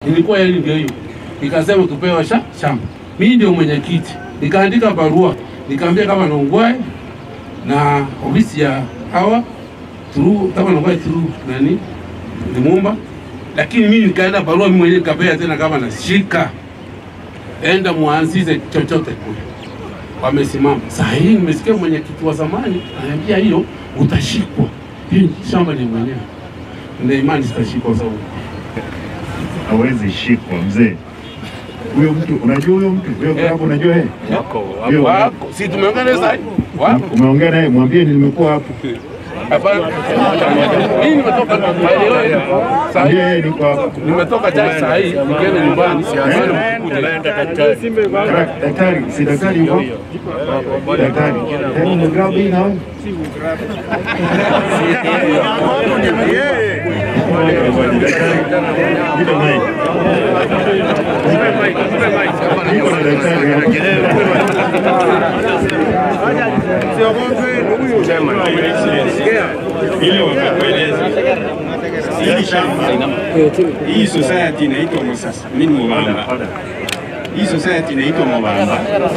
Ilikuwa hili ndio hiyo, nikasema tupewa sha shamba. Mimi ndio mwenyekiti, nikaandika barua, nikaambia kama Nongwae na ofisi ya hawa turu kama Nongwae turu nani Lumumba, lakini mimi nikaenda barua mimi mwenyewe nikapea tena kama nashika, enda muanzize chochote kule. Wamesimama saa hii, nimesikia mwenyekiti wa zamani ananiambia hiyo utashikwa, hiyo shamba ni mwenyewe, ndio imani zitashikwa sababu hawezi shikwa mzee. Huyo mtu unajua, huyo mtu huyo Eh. hapo, unajua yeye wako Hiyo- wako, si tumeongea naye sasa hivi? wako umeongea naye, mwambie nimekuwa hapo, Hapana, mimi nimetoka maeneo ya saa mwambie hii, yeye niko hapo. nimetoka chai saa hii, nikienda nyumbani sianzani mkuja Kara- Daktari, si daktari yuko? Daktari, hebu mgrab hii na wewe. Nipe mic. Niko na daktari hapa. ile wakakueleza hili shamba hii society inaitwa Musasa, mimi ni Mubamba. Hii society inaitwa Mubamba.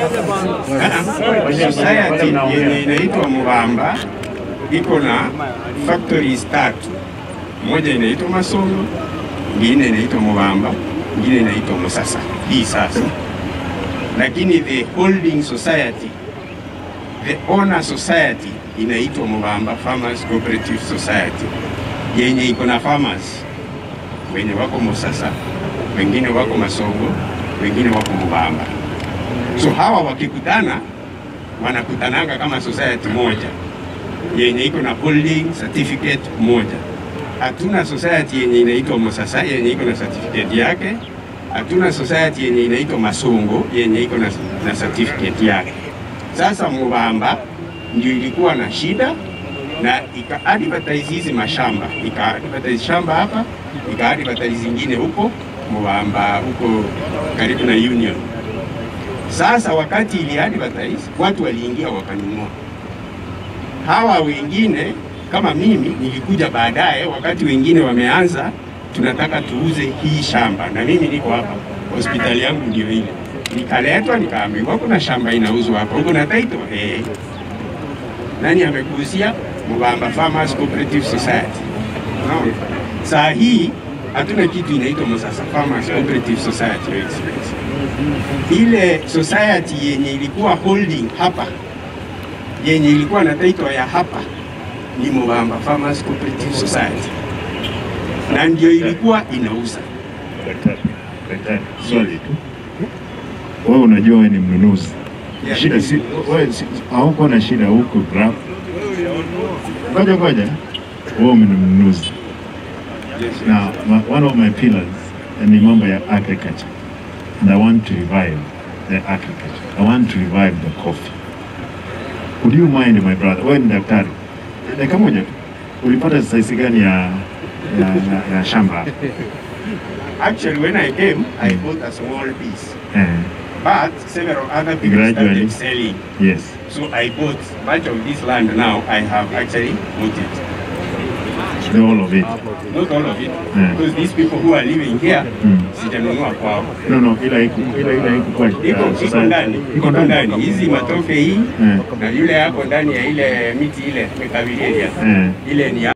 Ah, Society yenye inaitwa Mubamba iko na factories tatu, moja inaitwa Masongo, ingine inaitwa Mubamba, ingine inaitwa Musasa. Hii sasa, lakini the holding society the owner society inaitwa Mubamba Farmers Cooperative Society yenye iko na farmers wenye wako Musasa, wengine wako Masongo, wengine wako Mubamba. So hawa wakikutana wanakutananga kama society moja yenye iko na holding certificate moja. Hatuna society yenye inaitwa Musasa yenye iko na certificate yake. Hatuna society yenye inaitwa Masongo yenye iko na, na certificate yake. Sasa Mubamba ndio ilikuwa na shida na ika advertise hizi mashamba, ika advertise shamba hapa, ika advertise zingine huko Mubamba, huko karibu na Union. Sasa wakati ili advertise, watu waliingia wakanunua. Hawa wengine kama mimi nilikuja baadaye, wakati wengine wameanza, tunataka tuuze hii shamba, na mimi niko hapa, hospitali yangu ndio ile. Nikaletwa nikaambiwa kuna shamba inauzwa hapa, huko na title eh. Nani amekuuzia? Mubamba Farmers Cooperative Society. Unaona? Saa hii hatuna kitu inaitwa Musasa Farmers Cooperative Society Your Excellency. Ile society yenye ilikuwa holding hapa yenye ilikuwa na title ya hapa ni Mubamba Farmers Cooperative Society, na ndio ilikuwa inauza. Daktari, daktari, swali tu. Wewe unajua wewe ni mnunuzi. Yeah. Shida si wewe si- hauko na shida huko graph. Ngoja ngoja. Wewe ni mnunuzi. Yes, yes. Now, my, one of my pillars ni mambo ya agriculture. And I want to revive the agriculture. I want to revive the coffee. Would you mind my brother? Wewe ni daktari. Dakika moja tu. Ulipata size gani ya ya, ya, ya shamba? Actually, when I came, I bought a small piece, Eh, but several other people Gradually. started selling. yes. So I bought much of this land now. I have actually bought it. The whole of it. Not all of it, Yeah. because these people who are living here, Mm. sijanunua kwao. No, no, ila iko ila ila iko kwa Iko iko society. ndani, iko ndani. Hizi matoke hii Eh, na yule yako ndani ya ile miti ile mekabiria eh. ile ni